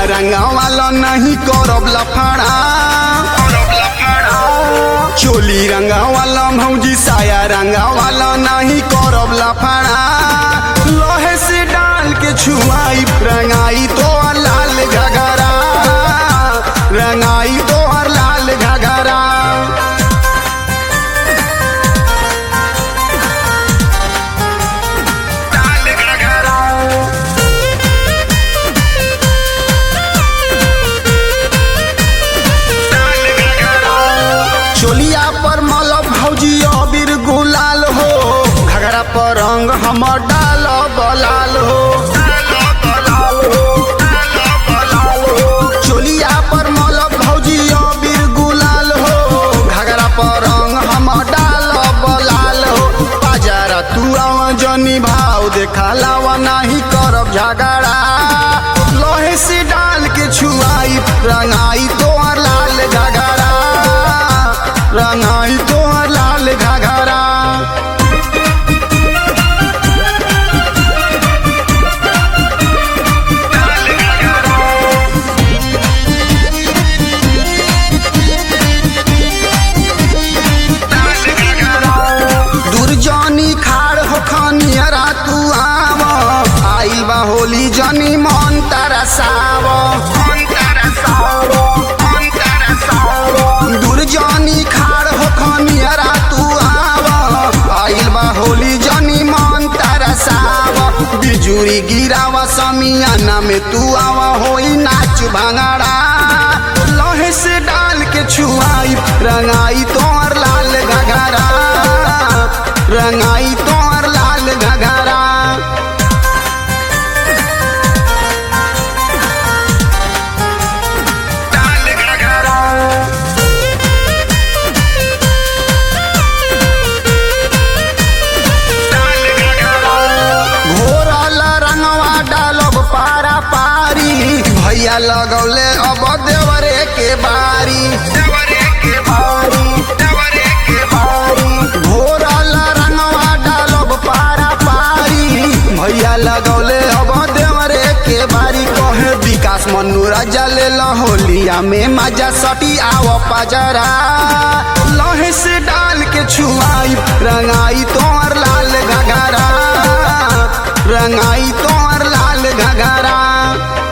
रंगा वाला नहीं करब लफड़ा चोली रंगा वाला भौजी साया रंगा वाला नहीं करब लफड़ा लोहे से डाल के छुआई रंगाई तो लाल घगरा रंगाई तो लाल घगरा चोलिया पर मल भौजी अबीर गुलाल हो घगरा पर रंग हमर डाल बलाल हो चोलिया पर मल भौजी अबीर गुलाल हो घगरा पर रंग हमर डाल बलाल हो बाजारा तू आव जनी भाव देखा लावा नहीं करब झगड़ा लोहे से डाल के छुआई रंगाई तोहर लाल घगरा रंगाई तोहर लाल घगरा दुर्जनी खाड़ हो खनियरा तू आव आइल बा होली जनी मन तरसाव दुर्जनी खाड़ हो खनियरा तू आव आइल बा होली जनी मन तरसाव बिजुरी गिरावा समियाना में तू आवा होई नाच भांगड़ा लोहे से डाल के छुआई रंगाई तोर लाल घगरा रंगाई तोर लाल घगरा घोरल रंगवा डालब पारा पारी भैया लगौले अब देवरे के बारी घोरल रंगवा डालब पारा पारी भैया लगौले अब देवरे के बारी कहे विकास मनु राजा ले होलिया में मजा सटी आव पजरा लहे से डाल के छुआई रंगाई तो